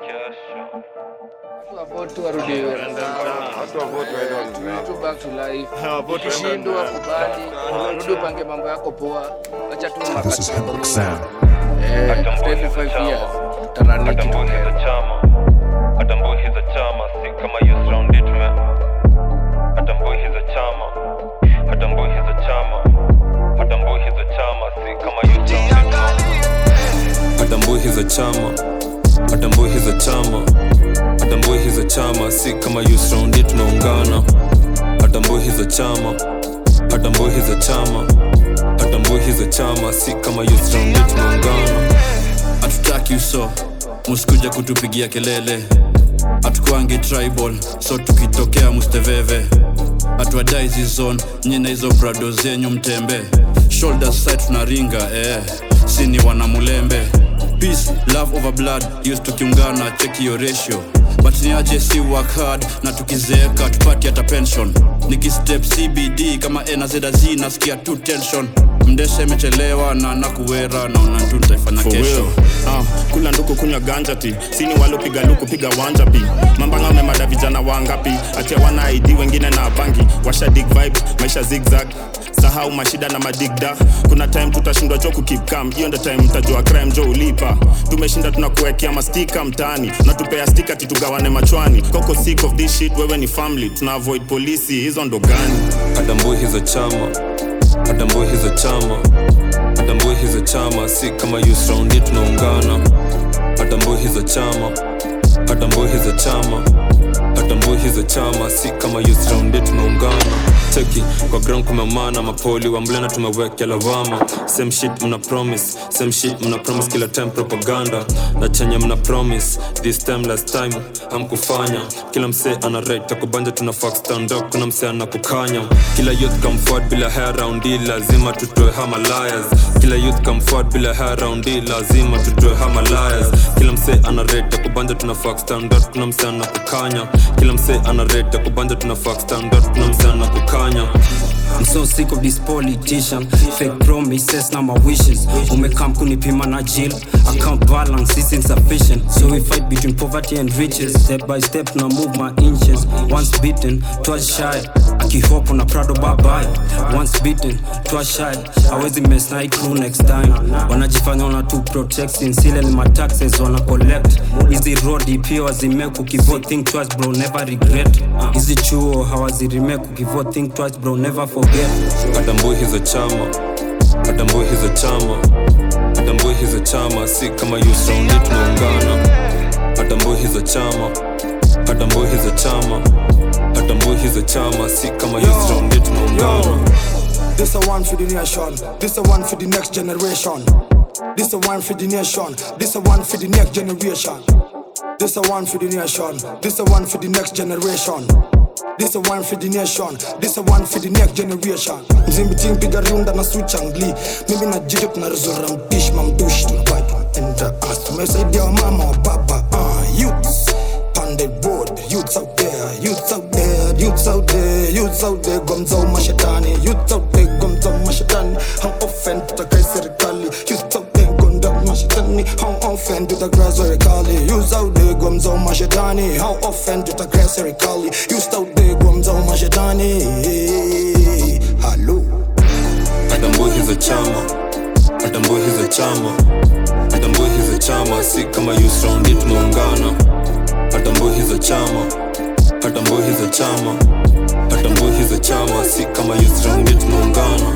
Watu warudi Watu wa vote waende waende. to back to life. Ha, vote Ukishindwa waende. kubali, rudi upange mambo yako poa. Acha tu This is Hemlock Sound. Eh, after every five years tutarani kitu Atambuhi za together. chama, atambuhi za chama, si kama youth round it me. Atambuhi za chama, atambuhi za chama, atambuhi za chama, si kama youth round it me. atambuhi za chama atambuhi za chama atambuhi za chama si kama yusraundi tunaungana atambuhi za chama atambuhi za chama atambuhi za chama si kama yusraundi tunaungana hatutaki uso musikuja kutupigia kelele hatukwangi tribal so tukitokea musteveve hatuadai zizon nyina hizo brado zenyu mtembe shoulder side tunaringa eh. sini wanamulembe peace love over blood used tukiungana cheki yo ratio but niaje si work hard na tukizeeka tupati hata pension nikistep cbd kama nazz nasikia tu tension mdesha imechelewa na nakuwera naona tu nitaifanya For kesho real. Ah, kula nduku kunywa ganja ti sini walopiga luku piga wanja pi mambanga wamemada vijana wangapi achia wana id wengine na bangi washa dig vibe maisha zigzag sahau mashida na madigda kuna time tutashindwa jo kukip cam hiyo ndo time mtajua crime jo ulipa tumeshinda tunakuwekea mastika mtaani natupea stika titugawane machwani koko sick of this shit wewe ni family tuna avoid polisi hizo ndo gani atambuhi za chama atambuhi za chama atambuhi za chama si kama yusraundi tunaungana atambuhi za chama atambuhi za chama atambuhi za chama si kama yusraundi tunaungana cheki kwa ground kumemana mapoli wa mlena tumewekea lawama same shit mna promise same shit mna promise kila time propaganda na chenye mna promise this time last time hamkufanya kila msee ana right takubanja tuna fuck stand up kuna msee anakukanya kila youth come forward bila hair round hii lazima tutoe hama liars kila youth come forward bila hair round hii lazima tutoe hama liars kila msee ana right takubanja tuna fuck stand up kuna msee anakukanya kila msee ana right takubanja tuna fuck stand up kuna msee anakukanya I'm so sick of this politician Fake promises na my wishes Umekam kunipima na jail Account balance is insufficient So we fight between poverty and riches Step by step na move my inches Once beaten, twice shy Akihopo na prado bye bye Once beaten, twice shy Hawezi mess na hii crew next time Wanajifanya wana tu protect Sinsile ni my taxes wana collect Hizi road pia wazimeku Kivote think twice bro never regret Hizi chuo hawazirimeku Kivote think twice bro never forget atambuhi za chama atambuhi za chama atambuhi za chama si kama yusraundi tunaungana atambuhi za chama atambuhi za chama atambuhi za chama si kama yusraundi tunaungana This a one for the nation. This a one for the next generation. This a one for the nation. This a one for the next generation. This a one for the nation. This a one for the next generation. This a one for the nation. This a one for the next generation. Mzimbiting piga riunda na suchangli. Mimi na jito tunaruzura mpishi mamdushi tunabai tunaenda as tumesaidia wa mama wa baba uh, youths panded road youths out there youths out there youths out there youths out there gomza mashetani youths out there gomza mashetani how often tutakai serikali youths out there gonda mashetani how often tutakai serikali youths out there gomza mashetani how often tutakai serikali youths out there gomza mashetani hello atambuhi za chama atambuhi za chama atambuhi za chama si kama yusraundi tunaungana atambuhi za chama atambuhi za chama atambuhi za chama si kama yusraundi tunaungana